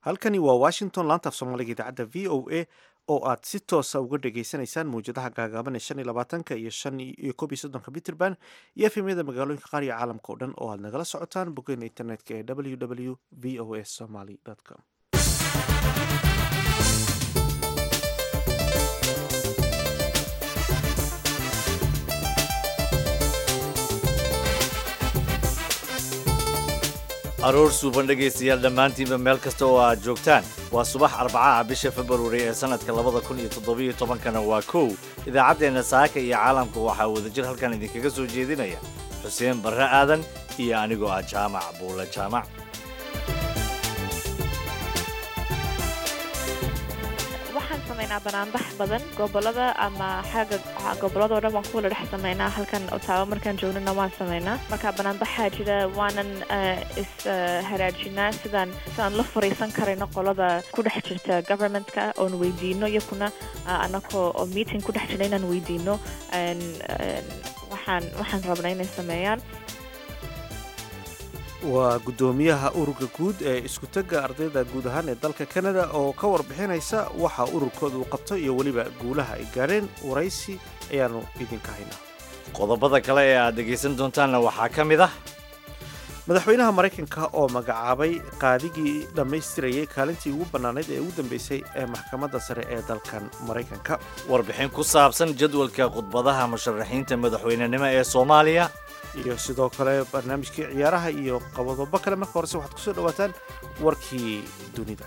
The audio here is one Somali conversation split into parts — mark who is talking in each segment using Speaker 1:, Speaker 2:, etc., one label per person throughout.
Speaker 1: halkani waa washington laantaaf soomaaliga idaacadda v o a oo aad si toosa uga dhagaysanaysaan mawjadaha gaagaaban ee shan iyo labaatanka iyo shan iyo koob iyo soddonka peterban iyo efemyada magaalooyinka qaar iyo caalamka oo dhan oo aad nagala socotaan boggeena internetka ee w w v o a somaly com
Speaker 2: aroor suuban dhegaystayaal dhammaantiinba meel kasta oo aad joogtaan waa subax arbacaha bisha februari ee sannadka labada kun iyo toddobiyo tobankana waa kow idaacaddeenna saaka iyo caalamka waxaa wadajir halkan idinkaga soo jeedinaya xuseen barre aadan iyo anigoo ah jaamac buule jaamac
Speaker 3: waxaan samaynaa banaanbax badan gobolada ama xagga gobolladao dhan waan ku wala dhex samaynaa halkan otaawo markaan joognana waan samaynaa marka banaanbaxaa jira waanan is haraajinaa sidaan sidaan la fariisan karayno qolada ku dhex jirta governmentka oon weydiino iyakuna anakoo oo meeting ku dhex jira inaan weydiino waxaan waxaan rabnaa inay sameeyaan
Speaker 1: waa guddoomiyaha ururka guud ee isku-tagga ardayda guud ahaan ee dalka kanada oo ka warbixinaysa waxa ururkooda uu qabto iyo weliba guulaha ay gaadheen waraysi ayaannu idinka haynaa
Speaker 2: qodobada kale ee aad dhegaysan doontaanna waxaa ka mid ah
Speaker 1: madaxweynaha maraykanka oo magacaabay qaadigii dhammaystirayay kaalintii ugu bannaanayd ee ugu dambeysay ee maxkamadda sare ee dalkan maraykanka
Speaker 2: warbixin ku saabsan jadwalka khudbadaha musharaxiinta madaxweynenimo ee soomaaliya
Speaker 1: iyo sidoo kale barnaamijkii ciyaaraha iyo qabadobo kale marka horese waxaad kusoo dhawaataan warkii dunida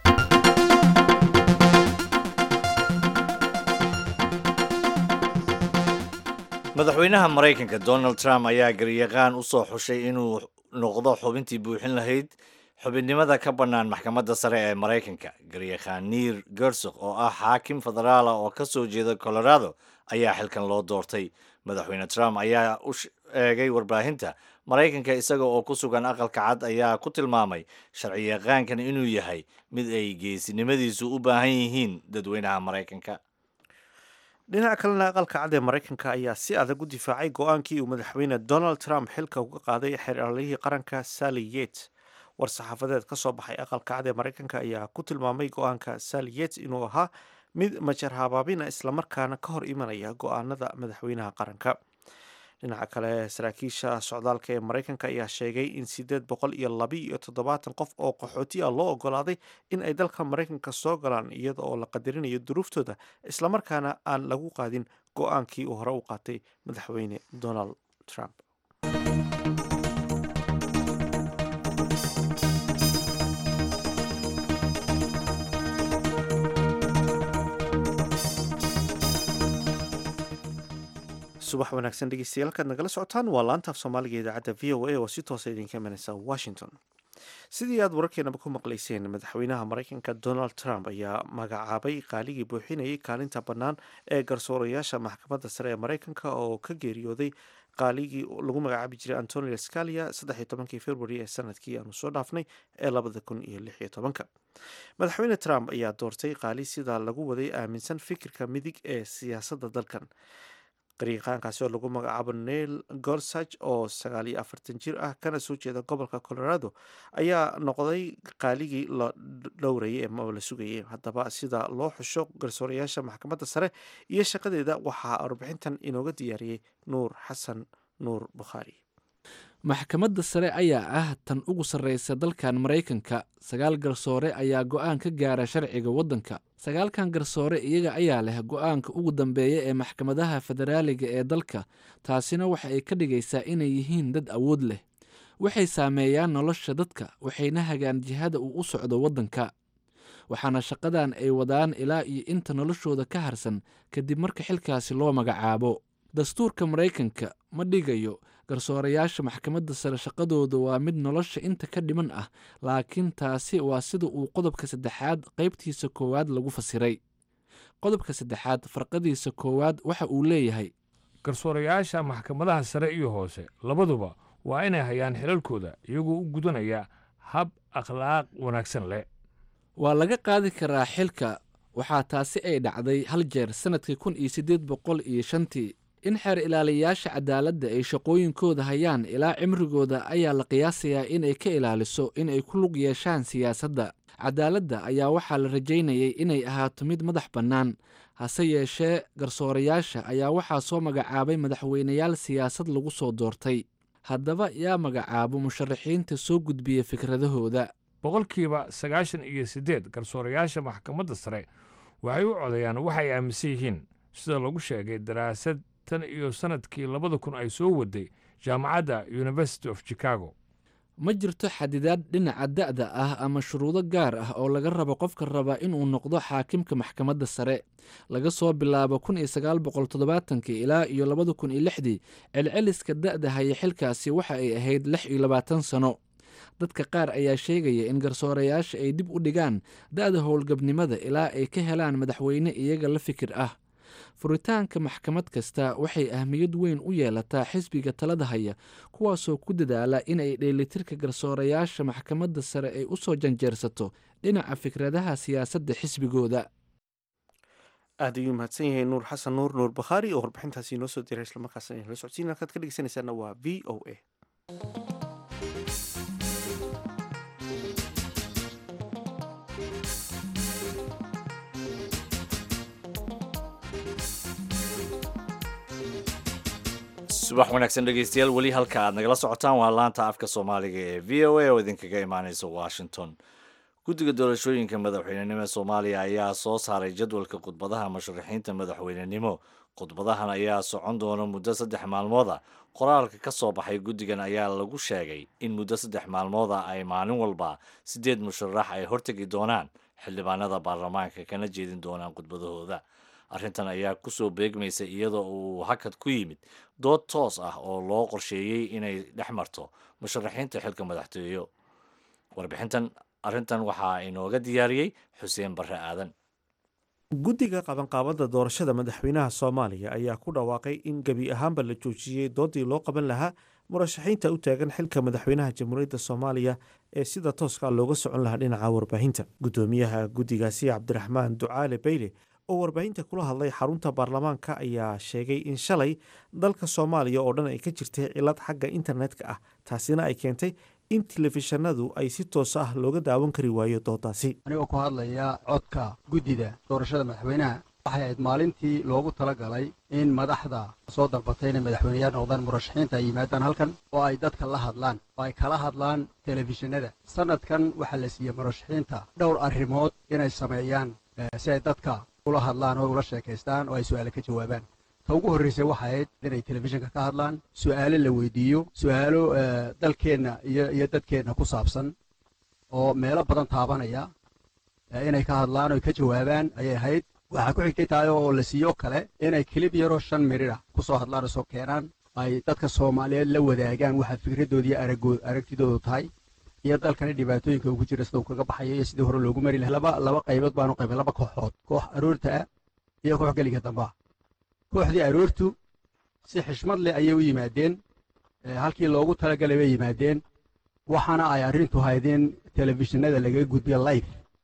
Speaker 2: madaxweynaha maraykanka donald trump ayaa garyaqaan u soo xushay inuu noqdo xubintii buuxin lahayd xubinnimada ka bannaan maxkamadda sare ee maraykanka garyaqaan niir gersok oo ah xaakim federaala oo ka soo jeeda colorado ayaa xilkan loo doortay madaxweyne trump ayaa u eegay warbaahinta maraykanka isaga oo ku sugan aqalka cad ayaa ku tilmaamay sharciyaqaankan inuu yahay mid ay geesinimadiisu u baahan yihiin dadweynaha maraykanka
Speaker 1: dhinaca kalena aqalka cad ee maraykanka ayaa si adag u difaacay go-aankii uu madaxweyne donald trump xilka uga qaaday xeeralihii qaranka sally yates war-saxaafadeed ka soo baxay aqalka cad ee maraykanka ayaa ku tilmaamay go-aanka sally yates inuu ahaa mid majar habaabina islamarkaana ka hor imanaya go-aanada madaxweynaha qaranka dhinaca kale saraakiisha socdaalka ee maraykanka ayaa sheegay in sideed boqol iyo laba iyo toddobaatan qof oo qaxooti ah loo ogolaaday in ay dalka maraykanka soo galaan iyada oo la qadarinayo duruuftooda islamarkaana aan lagu qaadin go-aankii uu hore u qaatay madaxweyne donald trump subax wanaagsan dhegeystayaal halkaad nagala socotaan waa laantaaf soomaaliga idaacadda v o a oo si toosa idinka imanaysa washington sidii aad wararkeenaba ku maqlayseen madaxweynaha maraykanka donald trump ayaa magacaabay qaaligii buuxinayay kaalinta bannaan ee garsoorayaasha maxkamadda sare ee maraykanka oo ka geeriyooday qaaligii lagu magacaabi jiray antonio scalia saddexiyo tobankii february ee sanadkii aanu soo dhaafnay ee labada kun iyo lix iyo tobanka madaxweyne trump ayaa doortay qaali sidaa lagu waday aaminsan fikirka midig ee siyaasadda dalkan qariiqaankaasi oo lagu magacaabo neil gorsage oo sagaal iyo afartan jir ah kana soo jeeda gobolka colorado ayaa noqday qaaligii la dhowrayay ama la sugayay haddaba sida loo xusho garsoorayaasha maxkamadda sare iyo shaqadeeda waxaa warbixintan inooga diyaariyey nuur xasan nuur bukhaari
Speaker 4: maxkamadda sare ayaa ah tan ugu sarreysa dalkan maraykanka sagaal garsoore ayaa go'aan ka gaara sharciga waddanka sagaalkan garsoore iyaga ayaa leh go'aanka ugu dambeeya ee maxkamadaha federaaliga ee dalka taasina waxa ay ka dhigaysaa inay yihiin dad awood leh waxay saameeyaan nolosha dadka waxayna hagaan jihada uu u socdo waddanka waxaana shaqadan ay wadaan ilaa iyo inta noloshooda ka harsan kadib marka xilkaasi loo magacaabo dastuurka maraykanka ma dhigayo garsoorayaasha maxkamadda sare shaqadooda waa mid nolosha inta ka dhiman ah laakiin taasi waa sida uu qodobka saddexaad qaybtiisa koowaad lagu fasiray qodobka saddexaad farqadiisa koowaad waxa uu leeyahay
Speaker 5: garsoorayaasha maxkamadaha sare iyo hoose labaduba waa inay hayaan xilalkooda iyagoo u gudanaya hab akhlaaq wanaagsan leh
Speaker 4: waa laga qaadi karaa xilka waxaa taasi ay dhacday hal jeer sannadkii kun iyo siddeed boqol iyo shantii in xeer ilaaliyayaasha cadaaladda ay shaqooyinkooda hayaan ilaa cimrigooda ayaa la qiyaasayaa inay ka ilaaliso inay ku lug yeeshaan siyaasadda cadaaladda ayaa waxaa la rajaynayay inay ahaato mid madax bannaan hase yeeshee garsoorayaasha ayaa waxaa soo magacaabay madaxweyneyaal siyaasad lagu soo doortay haddaba yaa magacaabo musharaxiinta soo gudbiya fikradahooda
Speaker 5: boqolkiiba sagaashan iyo siddeed garsoorayaasha maxkamadda sare waxay u codayaan waxay aaminsan yihiin sida lagu sheegay daraasad tan iyo sannadkii labada kun ay soo waday jaamacadda university of chicago
Speaker 4: ma jirto xadidaad dhinaca da'da ah ama shuruudo gaar ah oo laga rabo qofka raba inuu noqdo xaakimka maxkamadda sare laga soo bilaabo kun iyo sagaal boqol toddobaatankii ilaa iyo labada kun iyo lixdii celceliska da'da haya xilkaasi waxa ay ahayd lix iyo labaatan sano dadka qaar ayaa sheegaya in garsoorayaasha ay dib u dhigaan da'da howlgabnimada ilaa ay ka helaan madaxweyne iyaga la fikir ah furitaanka maxkamad kasta waxay ahmiyad weyn u yeelataa xisbiga talada haya kuwaasoo ku dadaala inay dheelitirka garsoorayaasha maxkamadda sare ay u soo janjeersato dhinaca fikradaha siyaasadda xisbigooda
Speaker 1: aad ayuu mahadsan yahay nuur xasan nuur nuur bakhaari oo warbixintaasi inoo soo diray islamarkaasna inala socodsiin halkaad ka dhegeysanaysaana waa v o a
Speaker 2: subax wanaagsan dhegeystayaal weli halka aad nagala socotaan waa laanta afka soomaaliga ee v o a oo idinkaga imaaneysa washington guddiga doorashooyinka madaxweynenimo ee soomaaliya ayaa soo saaray jadwalka khudbadaha musharaxiinta madaxweynenimo khudbadahan ayaa socon doona muddo saddex maalmooda qoraalka ka soo baxay guddigan ayaa lagu sheegay in muddo saddex maalmooda ay maalin walba siddeed musharax ay hortegi doonaan xildhibaanada baarlamaanka kana jeedin doonaan khudbadahooda arrintan ayaa kusoo beegmaysa iyadoo uu hakad ku yimid dood toos ah oo loo qorsheeyey inay dhex marto musharaxiinta xilka madaxtooyo warbixintan arrintan waxaa inooga diyaariyey xuseen barre aadan
Speaker 1: guddiga qabanqaabada doorashada madaxweynaha soomaaliya ayaa ku dhawaaqay in gebi ahaanba la joojiyey doodii loo qaban lahaa murashaxiinta u taagan xilka madaxweynaha jamhuuriyadda soomaaliya ee sida tooska looga socon lahaa dhinaca warbaahinta guddoomiyaha guddigaasi cabdiraxmaan ducaale bayle oo warbaahinta kula hadlay xarunta baarlamaanka ayaa sheegay in shalay dalka soomaaliya oo dhan ay ka jirtay cilad xagga internetka ah taasina ay keentay in telefishanadu ay si toos ah looga daawan kari waayo doodaasi
Speaker 6: anigoo ku hadlaya codka guddida doorashada madaxweynaha waxay ahayd maalintii loogu tala galay in madaxda soo dalbatay inay madaxweyneyaal noqdaan murashaxiinta ay yimaadaan halkan oo ay dadka la hadlaan oo ay kala hadlaan telefishinada sannadkan waxaa la siiyey murashaxiinta dhowr arrimood inay sameeyaan si ay dadka ula hadlaan oo ula sheekaystaan oo ay su'aale ka jawaabaan ta ugu horraysay waxay ahayd inay telefishinka ka hadlaan su'aalo la weydiiyo su'aalo dalkeenna iyo iyo dadkeenna ku saabsan oo meelo badan taabanaya inay ka hadlaan oo ka jawaabaan ayay ahayd waxaa ku xigtay tahay oo la siiyo kale inay kilib yaroo shan mirir ah ku soo hadlaan oo soo keenaan ay dadka soomaaliyeed la wadaagaan waxa fikradooda iyo aragtidoodu tahay iyo dalkani dhibaatooyinka ugu jira sida uu kaga baxayo iyo sidii hore loogu mari lahaa laba laba qaybood baanu qaybay laba kooxood koox aroorta ah iyo koox geliga damba ah kooxdii aroortu si xishmad leh ayay u yimaadeen halkii loogu talagalay bay yimaadeen waxaana ay arrintu hayd in telefishinada lagaga gudbiyo life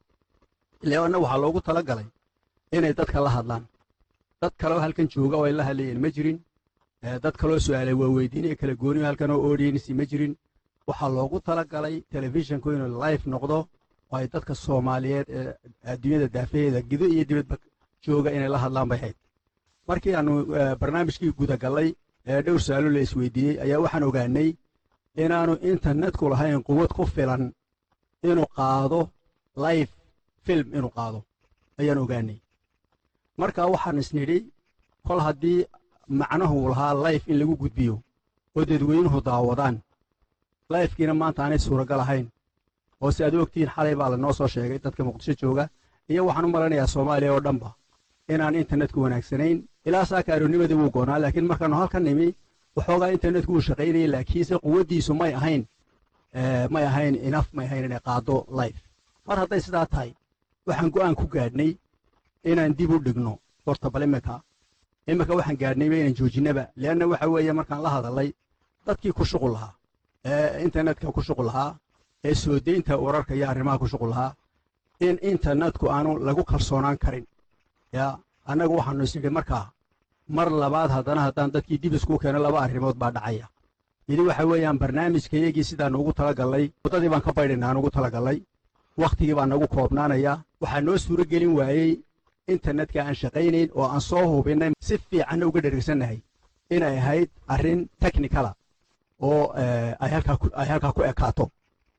Speaker 6: leanna waxaa loogu talagalay inay dadka la hadlaan dad kaleoo halkan jooga oo ay la hadlayeen ma jirin dad kaloo su'aalay waa weydiinaya kala gooniyo halkan oo audiensi ma jirin waxaa loogu talagalay telefishinku inuu life noqdo oo ay dadka soomaaliyeed ee adduunyada daafaheeda gido iyo dibadba jooga inay la hadlaan bay hayd markii aanu barnaamijkii gudagallay ee dhowr su-aalo la isweydiiyey ayaa waxaan ogaanay inaanu internetku lahayn quwad ku filan inuu qaado life film inuu qaado ayaan ogaanay marka waxaan isnidhi kol haddii macnuhu lahaa life in lagu gudbiyo oo dadweynuhu daawadaan lifekiina maanta aanay suuragal ahayn oo si aad u ogtihiin xalay baa lanoo soo sheegay dadka muqdisho jooga iyo waxaan u malanayaa soomaaliya oo dhanba inaan internetku wanaagsanayn ilaa saaka aroonimadii wuu goonaa laakiin markaannu halkan nimi waxoogaa internetku wuu shaqaynayay laakiinse quwaddiisu may ahayn may ahayn inaf may ahayn inay qaado life mar hadday sidaa tahay waxaan go'aan ku gaadhnay inaan dib u dhigno horta bal imika imika waxaan gaadhnayba inaan joojinaba leanna waxa weeye markaan la hadalay dadkii ku shuqul lahaa ee internetka ku shuqul lahaa ee soo deynta wararka iyo arrimaha ku shuqul lahaa in internetku aanu lagu kalsoonaan karin yaa annagu waxaanu isnidhi markaa mar labaad haddana haddaan dadkii dib iskuu keeno laba arrimood baa dhacaya midi waxa weeyaan barnaamijkayagii sidaannu ugu talagallay waddadii baan ka baydhayna aan ugu talagallay wakhtigii baa nagu koobnaanaya waxaa noo suuro gelin waayey internetka aan shaqaynayn oo aan soo hubinnay si fiicanna uga dhergsannahay inay ahayd arrin technicala oo ay halkaa ku ekaato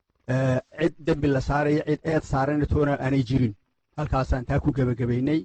Speaker 6: cid dembi la saaraya cid eed saarana toona aanay jirin halkaasaan taa ku gebagabaynay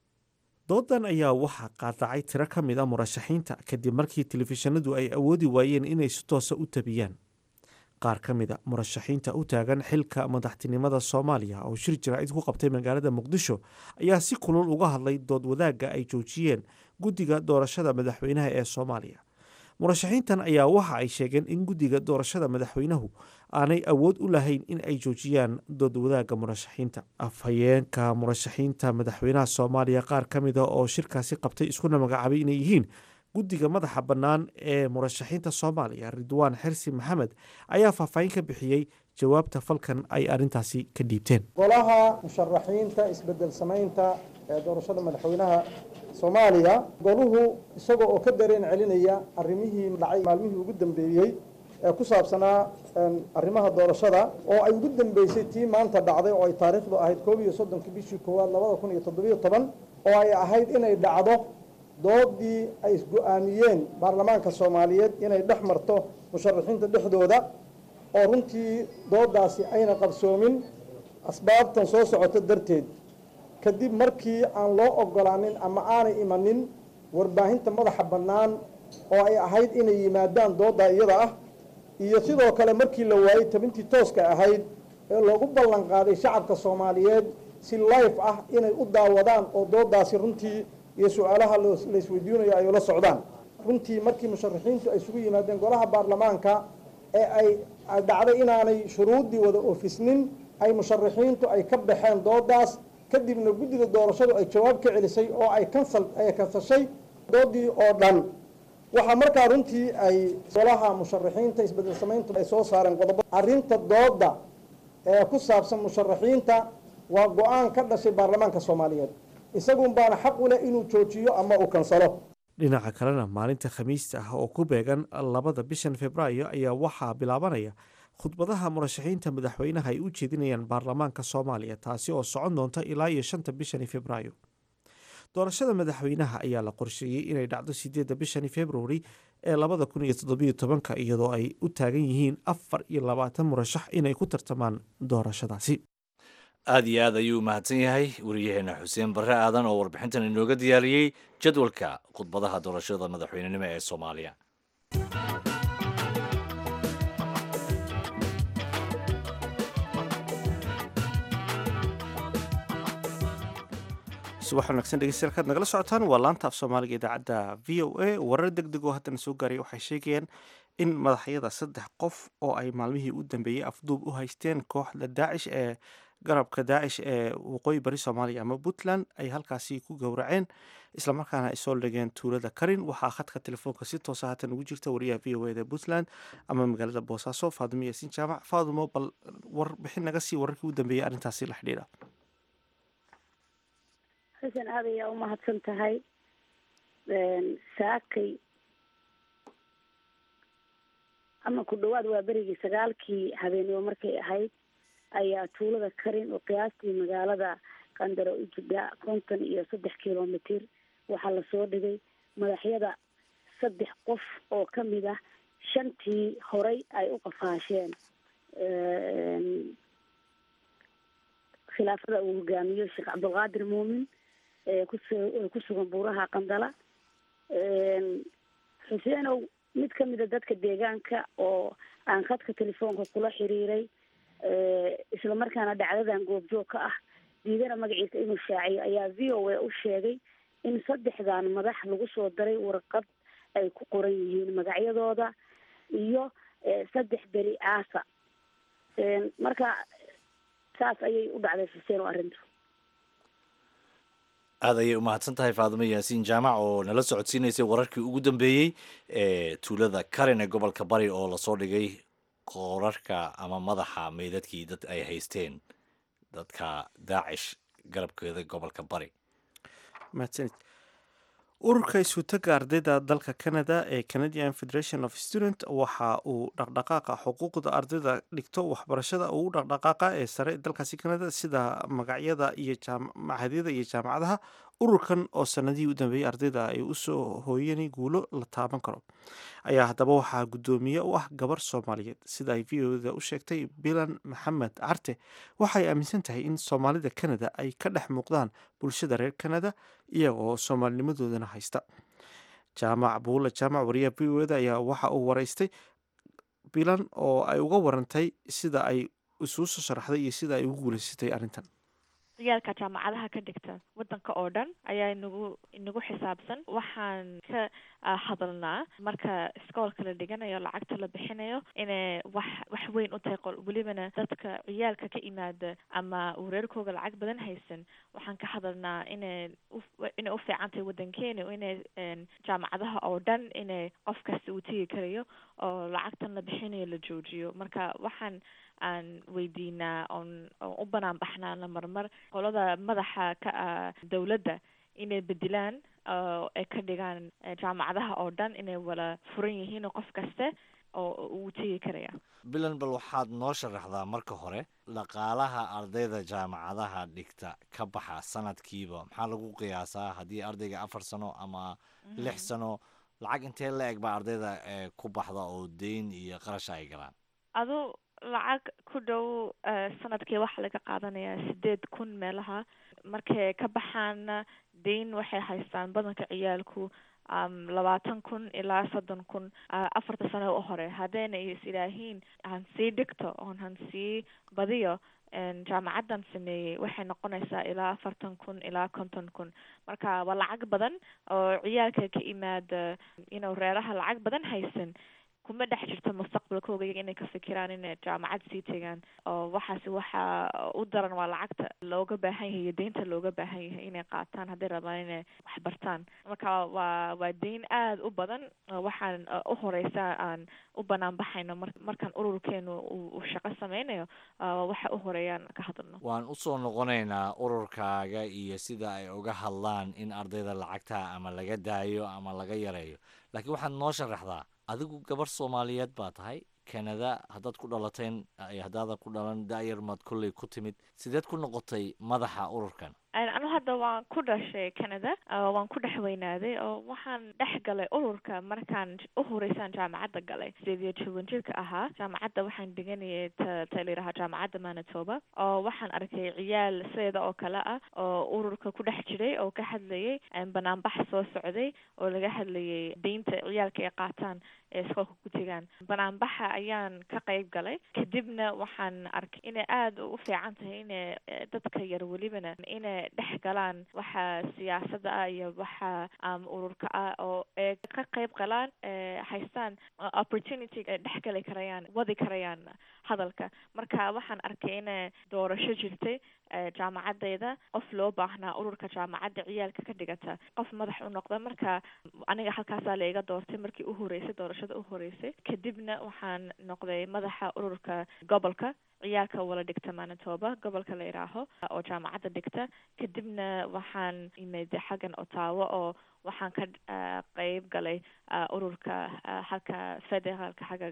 Speaker 1: doodan ayaa waxaa qaadacay tiro ka mid a murashaxiinta kadib markii telefishinadu ay awoodi waayeen inay si toosa u tabiyaan qaar ka mid a murashaxiinta u taagan xilka madaxtinimada soomaaliya oo shir jaraa'id ku qabtay magaalada muqdisho ayaa si kulul uga hadlay dood wadaagga ay joojiyeen guddiga doorashada madaxweynaha ee soomaaliya murashaxiintan ayaa waxa ay sheegeen in guddiga doorashada madaxweynuhu aanay awood u lahayn in ay joojiyaan dood wadaagga murashaxiinta afhayeenka murashaxiinta madaxweynaha soomaaliya qaar ka mida oo shirkaasi qabtay iskuna magacaabay inay yihiin guddiga madaxa bannaan ee murashaxiinta soomaaliya ridwaan xirsi maxamed ayaa faahfaahin ka bixiyey jawaabta falkan ay arrintaasi ka dhiibteen
Speaker 7: golaha musharaxiinta isbedel samaynta ee doorashada madaxweynaha soomaaliya goluhu isagoo oo ka dareen celinaya arrimihii dhacay maalmihii ugu dambeeyey ee ku saabsanaa arrimaha doorashada oo ay ugu dambeysay tii maanta dhacday oo ay taariikhdu ahayd koob iyo soddonka bishii koowaad labada kun iyo toddobiyo toban oo ay ahayd inay dhacdo doodii ay isgo-aamiyeen baarlamaanka soomaaliyeed inay dhex marto musharaxiinta dhexdooda oo runtii doodaasi ayna qabsoomin asbaabtan soo socoto darteed kadib markii aan loo ogolaanin ama aanay imanin warbaahinta madaxa bannaan oo ay ahayd inay yimaadaan doodda iyada ah iyo sidoo kale markii la waayey tabintii tooska ahayd ee loogu ballan qaaday shacabka soomaaliyeed si life ah inay u daawadaan oo doodaasi runtii iyo su-aalaha la isweydiinayo ay ula socdaan runtii markii musharaxiintu ay isugu yimaadeen golaha baarlamaanka ee ay dhacday inaanay shuruuddii wada oofisnin ay musharaxiintu ay ka baxeen doodaas kadibna guddida doorashadu ay jawaab ka celisay oo ay kansal ay kansashay doodii oo dhan waxaa markaa runtii ay golaha musharaxiinta isbedel samayntu ay soo saareen qodobo arrinta dooda ee ku saabsan musharaxiinta waa go-aan ka dhashay baarlamaanka soomaaliyeed isagun baana xaq u leh inuu joojiyo ama uu kansalo
Speaker 1: dhinaca kalena maalinta khamiista ah oo ku beegan labada bishan februaayo ayaa waxaa bilaabanaya khudbadaha murashaxiinta madaxweynaha ay u jeedinayaan baarlamaanka soomaaliya taasi oo socon doonta ilaa iyo shanta bishani februaayo doorashada madaxweynaha ayaa la qorsheeyey inay dhacdo sideedda bishani februari ee labada kun iyo toddobiyo tobanka iyadoo ay u taagan yihiin afar iyo labaatan murashax inay ku tartamaan doorashadaasi
Speaker 2: aad iyo aad ayuu mahadsan yahay wariyaheena xuseen barre aadan oo warbixintan inooga diyaariyey jadwalka khudbadaha doorashada madaxweynenimo ee soomaaliya
Speaker 1: subax wanaagsan dhegeystayaal kaad nagala socotaan waa laanta af soomaaliga idaacadda v o a warar deg deg oo haddana soo gaaraya waxay sheegayaan in madaxyada saddex qof oo ay maalmihii u dambeeyey afduub u haysteen kooxda daacish ee garabka daacish ee waqooyi bari soomaaliya ama puntland ay halkaasi ku gowraceen islamarkaana ay soo dhigeen tuulada karin waxaa khadka telefoonka si toosa haatan ugu jirta wariyaha v o eda puntland ama magaalada boosaaso faadumo yaasiin jaamac faadumo bal warbixin naga sii wararkii u dambeeyey arrintaasi la xidhiidha
Speaker 8: xasan aad ayaa u mahadsan tahay saakay ama ku dhawaad waa berigii sagaalkii habeenimo markay ahayd ayaa tuulada karin oo qiyaastii magaalada qandaro u jidha konton iyo saddex kilomitir waxaa lasoo dhigay madaxyada saddex qof oo kamid ah shantii horay ay u qafaasheen khilaafada uu hogaamiyo sheekh cabdulqaadir muumin eekus ku sugan buuraha qandala xuseenow mid kamida dadka deegaanka oo aan khadka telefoonka kula xiriiray isla markaana dhacdadan goobjoog ka ah diidana magaciisa inuu shaaciyo ayaa v o a u sheegay in saddexdan madax lagu soo daray warqad ay ku qoran yihiin magacyadooda iyo saddex beri aasa marka saas ayay u dhacday xuseen oo arrintu
Speaker 2: aad ayay umahadsan tahay faadimo yaasiin jaamac oo nala socodsiinaysay wararkii ugu dambeeyey ee tuulada karin ee gobolka bari oo lasoo dhigay qoorarka ama madaxa meydadkii dad ay haysteen dadka daacish garabkeeda gobolka bari
Speaker 1: mahadsanid ururka isuutaga ardayda dalka canada ee canadian federation of student waxa uu dhaqdhaqaaqa xuquuqda ardayda dhigto waxbarashada ugu dhaqdhaqaaqa ee sare dalkaasi canada sida magacyada iyo machadyada iyo jaamacadaha ururkan oo sanadihii u dambeeyey ardayda ay usoo hooyeen guulo la taaban karo ayaa haddaba waxaa guddoomiye u ah gabar soomaaliyeed sida ay v o da u sheegtay bilan maxamed carte waxay aaminsan tahay in soomaalida canada ay ka dhex muuqdaan bulshada reer canada iyaga oo soomaalinimadoodana haysta jaamac buula jaamac wariyaha v o da ayaa waxa uu waraystay bilan oo ay uga warantay sida ay isuu soo sharaxday iyo sida ay ugu guulaysatay arrintan
Speaker 3: ciyaalka jaamacadaha ka dhigta waddanka oo dhan ayaa inagu inagu xisaabsan waxaan ka hadalnaa marka iskoolka la dhiganayo lacagta la bixinayo inay wax wax weyn u tahay qol welibana dadka ciyaalka ka imaada ama uu reerkooga lacag badan haysan waxaan ka hadalnaa inay inay u fiican tahay waddankeena inay jaamacadaha oo dhan inay qof kasta uu tegi karayo oo lacagtan la bixinayo la joojiyo marka waxaan aan weydiinaa oon oon u banaan baxnaana marmar qolada madaxa ka ah dawladda inay bedelaan ay ka dhigaan jaamacadaha oo dhan inay wala furan yihiin qof kaste oo uu tegi karaya
Speaker 2: bilan bal waxaad noo sharaxdaa marka hore dhaqaalaha ardayda jaamacadaha dhigta ka baxa sanadkiiba maxaa lagu qiyaasaa haddii ardayga afar sano ama lix sano lacag intee la eg baa ardayda ku baxda oo deyn iyo qarasha ay galaan
Speaker 3: adu lacag ku dhow sanadkii waxaa laga qaadanayaa sideed kun meelaha markay ka baxaana deyn waxay haystaan badanka ciyaalku labaatan kun ilaa soddon kun afarta sano u hore haddayna is idhaahiin han sii dhigto oon han sii badiyo jaamacaddan sameeyey waxay noqonaysaa ilaa afartan kun ilaa konton kun marka waa lacag badan oo ciyaalka ka imaada inuu reeraha lacag badan haysan kuma dhex jirto mustaqbalkooga iyaga inay ka fikiraan inay jaamacad sii tegaan oo waxaasi waxa u daran waa lacagta looga baahan yahay iyo deynta looga baahan yahay inay qaataan hadday rabaan inay wax bartaan marka waa waa deyn aada u badan waxaan u horeysa aan u banaan baxayno mar markaan ururkeenu uu shaqo sameynayo waxa u horeeyaan ka hadalno
Speaker 2: waan usoo noqonaynaa ururkaaga iyo sida ay uga hadlaan in ardayda lacagta ama laga daayo ama laga yareeyo laakiin waxaad noo sharaxdaa adigu gabar soomaaliyeed baa tahay kanada haddaad ku dhalateen haddaadan ku dhalan daayar maad kolley ku timid sideed ku noqotay madaxa ururkan
Speaker 3: anu hadda waan ku dhashay canada waan ku dhex weynaaday oo waxaan dhex galay ururka markaan u horeysaan jaamacadda galay sideed iyo toban jirka ahaa jaamacadda waxaan dhiganayay ta ta layidhahaa jaamacadda manitoba oo waxaan arkay ciyaal sideeda oo kale ah oo ururka ku dhex jiray oo ka hadlayay banaanbax soo socday oo laga hadlayay deynta ciyaalka ay qaataan ee iskoolka ku tegaan banaanbaxa ayaan ka qayb galay kadibna waxaan arkay inay aada u fiican tahay inay dadka yar welibana inay dhex galaan waxa siyaasadda ah iyo waxa ururka ah oo ay ka qayb galaan haystaan opportunity ay dhex gali karayaan wadi karayaan hadalka marka waxaan arkay inay doorasho jirtay jaamacadeyda qof loo baahnaa ururka jaamacadda ciyaalka ka dhigata qof madax u noqda marka aniga halkaasaa la iga doortay markii u horeysay doorashada u horeysay kadibna waxaan noqday madaxa ururka gobolka ciyaalka wala dhigta manitoba gobolka la yidhaaho oo jaamacadda dhigta kadibna waxaan imid xaggan otaawo oo waxaan ka qeyb galay ururka halka federaalka xagga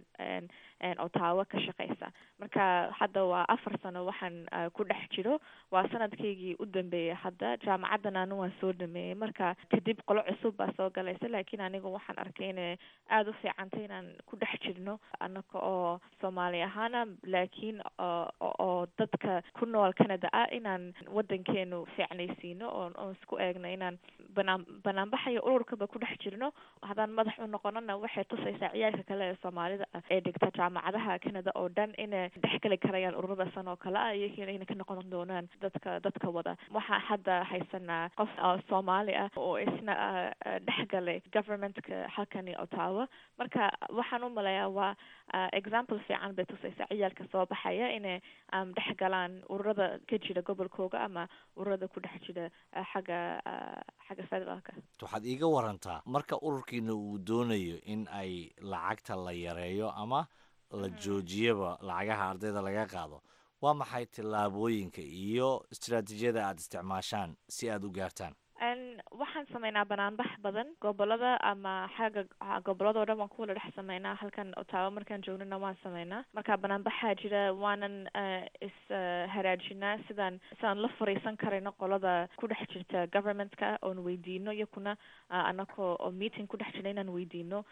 Speaker 3: otaawo ka shaqeysa marka hadda waa afar sano waxaan ku dhex jiro waa sanadkaygii u dambeeyay hadda jaamacaddan anu waan soo dhameeyey marka kadib qolo cusub baa soo galaysa laakiin aniga waxaan arkay inay aada u fiicantay inaan ku dhex jirno anaka oo soomaali ahaana laakiin oo dadka ku nool canada ah inaan waddankeenu fiicnaysiino oon oon isku eegno inaan banaan banaanbaxayo ururkaba ku dhex jirno haddaan madax u noqonona waxay tusaysaa ciyaalka kale ee soomaalida ah ee dhigta jaamacadaha canada oo dhan inay dhexgeli karayaan ururada san oo kale ah iyakiina inay ka noqon doonaan dadka dadka wada waxaa hadda haysanaa qof soomaali ah oo isna dhexgalay governmentka halkani ottawa marka waxaan u maleeyaa waa example fiican bay tusaysaa ciyaalka soo baxaya inay dhex galaan ururada ka jira gobolkooga ama ururada ku dhex jira xagga xagga federaalka
Speaker 2: waxaad iiga warantaa marka ururkiina uu doonayo in ay lacagta la yareeyo ama la joojiyaba lacagaha ardayda laga qaado waa maxay tillaabooyinka iyo istaraatiijiyada aada isticmaashaan si aada u gaartaan
Speaker 3: waxaan sameynaa banaanbax badan gobolada ama xagga gobolada oo dhan waan kuwala dhex sameynaa halkan otaabo markaan joognana waan sameynaa marka banaanbaxaa jira waanan is haraajinaa sidaan sidaan la fariisan karayno qolada ku dhex jirta governmentka oon weydiino iyakuna anako oo meeting ku dhex jira inaan weydiino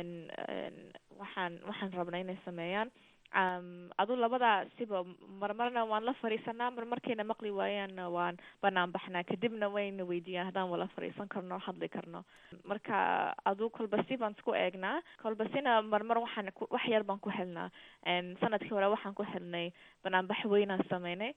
Speaker 3: waxaan waxaan rabnaa inay sameeyaan adu labadaa siba marmarna waan la fariisanaa mar markayna maqli waayaanna waan banaan baxnaa kadibna wayna weydiiyaan haddaan wala fariisan karno hadli karno marka adu kolba si baan isku eegnaa kolba sina marmar waxaan wax yar baan ku helnaa sanadkii hore waxaan ku helnay banaanbax weynaan sameynay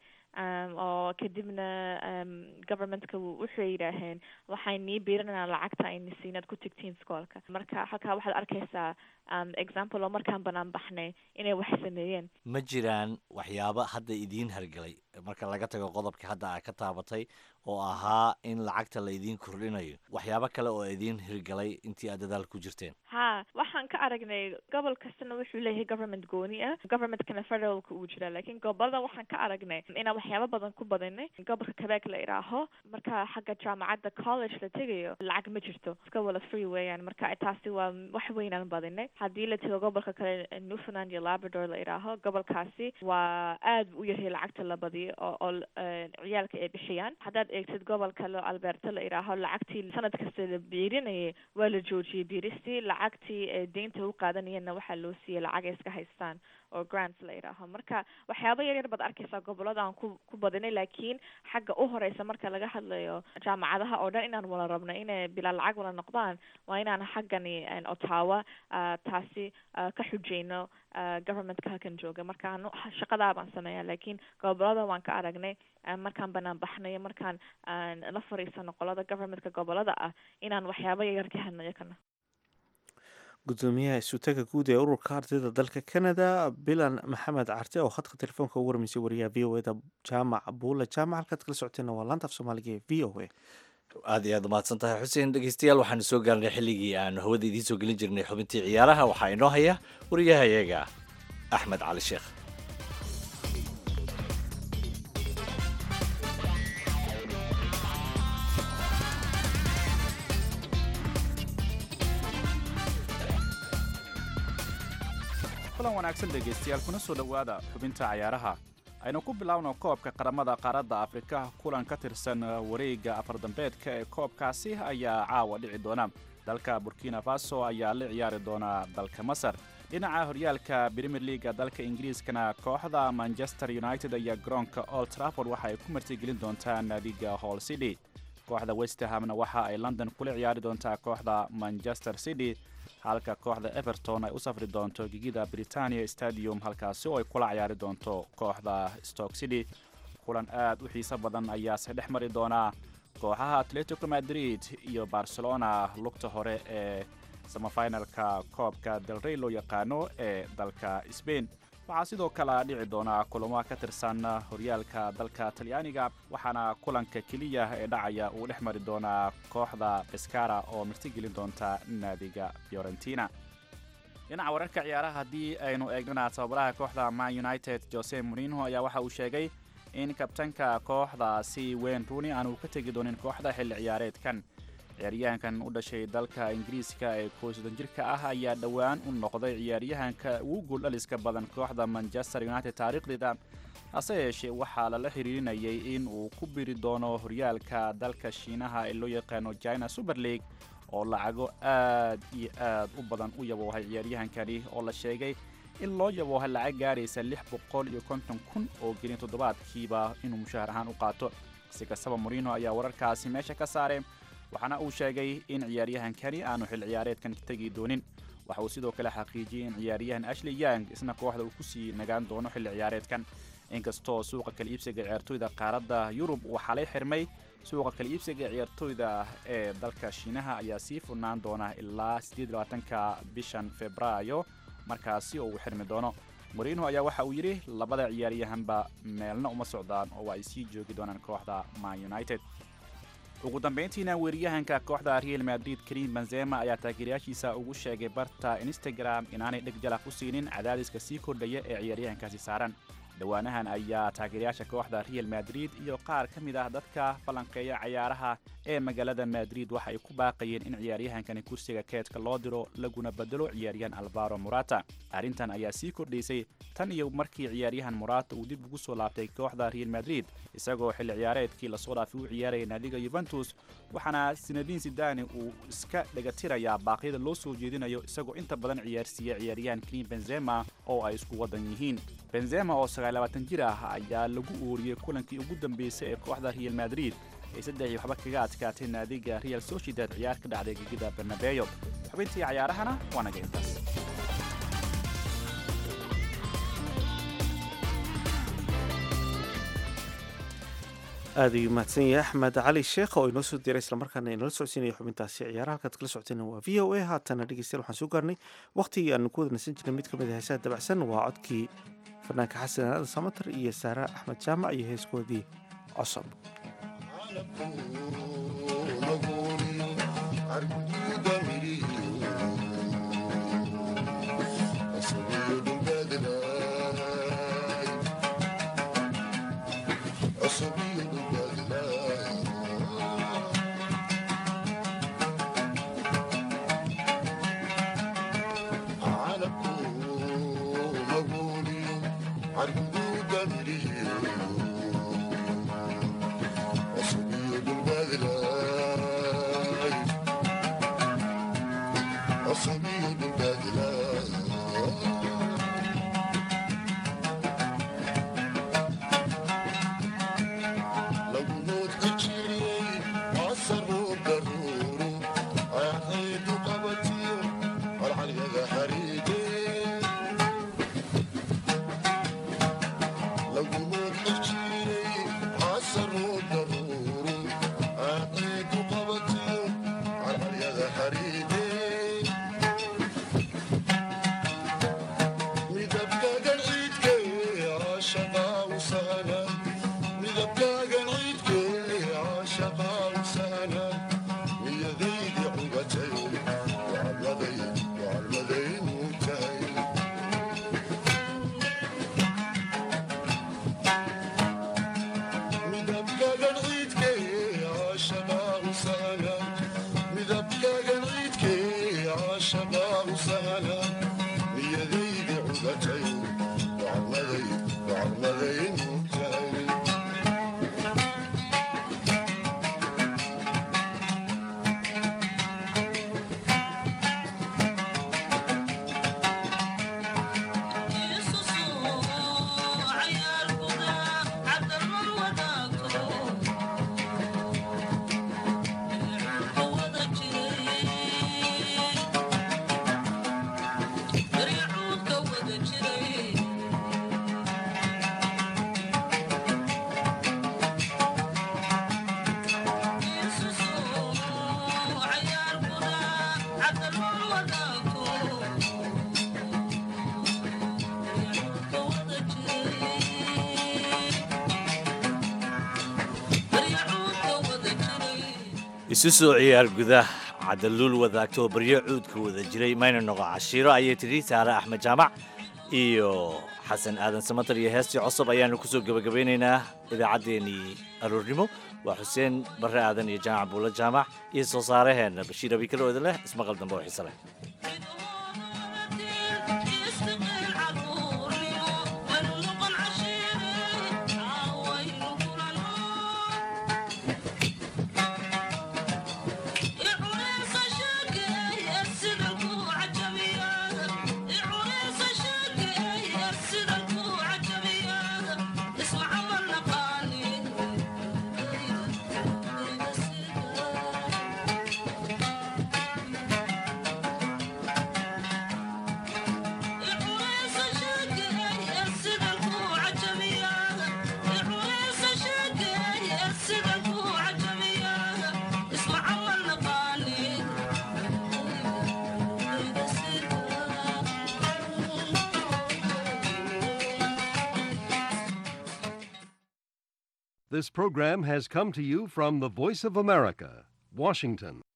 Speaker 3: oo kadibna governmentka wuxuu yidhaaheen waxaan nii biirinanaa lacagta ayna siinaad ku tigtiin skoolka marka halkaa waxaad arkaysaa example oo markaan banaan baxnay inay wax sameeyeen
Speaker 2: ma jiraan waxyaabo hadda idiin hargelay marka laga tago qodobka hadda aa ka taabatay oo ahaa in lacagta la idiin kordhinayo waxyaabo kale oo idiin hirgalay intii aad dadaal ku jirteen
Speaker 3: ha waxaan ka aragnay gobol kastana wuxuu leeyahay government gooni ah governmentkana federalka uu jira laakiin gobolada waxaan ka aragnay inaan waxyaabo badan ku badinay gobolka quebec la idhaaho marka xagga jaamacadda college la tegayo lacag ma jirto iska wala free weeyaan marka taasi waa wax weynaan badinay haddii la tego gobolka kale newfoundland iyo labrador la idhaaho gobolkaasi waa aad u yarhay lacagta la badiyo oo oo ciyaalka ay bixiyaan haddaad eegtid gobol kale oo alberta la idhaaho lacagtii sanad kasta la biirinayay waa la joojiyey biiristii lacagtii deynta u qaadanayeenna waxaa loo siiyey lacag ay iska haystaan oo grants la idhaaho marka waxyaaba yar yar baad arkaysaa gobolada aan ku ku badinay laakiin xagga u horeysa marka laga hadlayo jaamacadaha oo dhan inaan wala rabno inay bilaa lacag wala noqdaan waa inaan xaggani otawa taasi ka xujeyno governmentka halkan jooga marka anu shaqadaa baan sameeyaa laakiin gobolada waan ka aragnay markaan banaan baxnayo markaan la fariisano qolada governmentka gobolada ah inaan waxyaaba yaryar ka helno yakana
Speaker 1: gudoomiyaha isutaga guud ee ururka ardayda dalka canada bilan maxamed carte oo khadka telefoonka ugu warmeysay wariyaha v o eda jaamac buule jaamac halkaad kala socoteena waa laanta af soomaaliga ee v o a
Speaker 2: aad iyo aad umahadsan tahay xuseen dhegeystayaal waxaanu soo gaarnay xilligii aanu hawada idiin soo gelin jirnay xubintii ciyaaraha waxaa inoo haya wariyaha iyaga axmed cali sheekh
Speaker 9: kulan wanaagsan dhegaystayaal kuna soo dhowaada xubinta cayaaraha aynu ku bilaawno koobka qaramada qaaradda afrika kulan ka tirsan wareegga afardambeedka ee koobkaasi ayaa caawa dhici doona dalka burkina faso ayaa la ciyaari doona dalka masar dhinaca horyaalka brimier leaga dalka ingiriiskana kooxda manchester united ayaa garoonka old trafford waxa ay ku martigelin doontaa naadiga hall city kooxda westhamna waxa ay london kula ciyaari doontaa kooxda manchester city halka kooxda everton ay u safri doonto gegida britania stadium halkaasi oo ay kula ciyaari doonto kooxda stoke city kulan aad u xiiso badan ayaase dhex mari doonaa kooxaha atletico madrid iyo barcelona lugta hore ee samafinalka koobka delrey loo yaqaano ee dalka sbain waxaa sidoo kale dhici doonaa kulamo ka tirsan horyaalka dalka talyaaniga waxaana kulanka keliya ee dhacaya uu dhex mari doonaa kooxda beskara oo martigelin doonta naadiga fiorentina dhinaca wararka ciyaaraha haddii aynu eegnana tababaraha kooxda man united jose morino ayaa waxa uu sheegay in kabtanka kooxdaasi wayne rooney aanu ka tegi doonin kooxda xilli ciyaareedkan ciyaaryahankan u dhashay dalka ingiriiska ee koosdan jirka ah ayaa dhowaan u noqday ciyaaryahanka ugu gooldhaliska badan kooxda manchester united taariikhdeeda hase yeeshee waxaa lala xiriirinayay in uu ku biri doono horyaalka dalka shiinaha ee loo yaqaano china super league oo lacago aad iyo aad u badan u yaboohay ciyaaryahankani oo la sheegay in loo yaboohay lacag gaaraysa lix boqol iyo konton kun oo gelin toddobaadkiiba inuu mushaahar ahaan u qaato si kastaba morino ayaa wararkaasi meesha ka saaray waxaana uu sheegay in ciyaaryahankani aanu xil ciyaareedkan tegi doonin waxa uu sidoo kale xaqiijiyey in ciyaaryahan ashley yang isna kooxda uu kusii nagaan doono xilli ciyaareedkan inkastoo suuqa kala iibsiga ciyaartoyda qaaradda yurub uu xalay xirmay suuqa kala iibsiga ciyaartoyda ee dalka shiinaha ayaa sii furnaan doona ilaa ka bishan febraayo markaasi oo uu xirmi doono morino ayaa waxa uu yidhi labada ciyaaryahanba meelna uma socdaan oo ay sii joogi doonaan kooxda man united ugu dambayntiina weeriyahanka kooxda real madrid karim benzema ayaa taageerayaashiisa ugu sheegay barta instagram inaanay dheg jalaq u siinin cadaadiska sii kordhaya ee ciyaaryahankaasi saaran dhowaanahan ayaa taageerayaasha kooxda real madrid iyo qaar ka mid ah dadka falanqeeya cayaaraha ee magaalada madrid waxa ay ku baaqayeen in ciyaaryahankani kursiga keedka loo diro laguna bedelo ciyaaryahan alvaro morata arrintan ayaa sii kordhaysay tan iyo markii ciyaaryahan morata uu dib ugu soo laabtay kooxda real madrid isagoo xilli ciyaareedkii lasoo dhaafay u ciyaaraya naadiga yuventus waxaana sinadiin sidani uu iska dhegatirayaa baaqyada loo soo jeedinayo isagoo inta badan ciyaarsiiya ciyaaryahan krim benzema oo ay isku wadan yihiin benzema oo sagaallabaatan jir ah ayaa lagu ooriyey kulankii ugu dambeysay ee kooxda real madrid ay saddexii waxba kaga adkaatay naadiga real sociedad ciyaar ka dhacday gegida bernabeyo xubintii cayaarahana waa naga intaas
Speaker 1: aad ayuu mahadsan yahay axmed cali sheekh oo inoo soo diray islamarkaana inala socodsiinaya xubintaasi ciyaaraha halkaad kala socoteen waa v o a haatana dhegeystayaal waxaan soo gaarnay waqtigii aanu ku wada nasan jirnay mid ka mid a heesaha dabacsan waa codkii fanaanka xasan aadan samatar iyo saare axmed jaamac iyo heeskoodii cosob
Speaker 2: isu soo ciyaar gudah cadaluul wadaagto baryo cuudka wada jiray mayna noqo cashiiro ayay tidhi saare axmed jaamac iyo xasan aadan samatar iyo heestii cosob ayaanu kusoo gebagabaynaynaa idaacaddeenii aroornimo waa xuseen barre aadan iyo jaamac buulo jaamac iyo soo saaraheenna bashiir abikaloooda leh ismaqal dambe oo xiise leh
Speaker 10: This program has come to you from the Voice of America, Washington.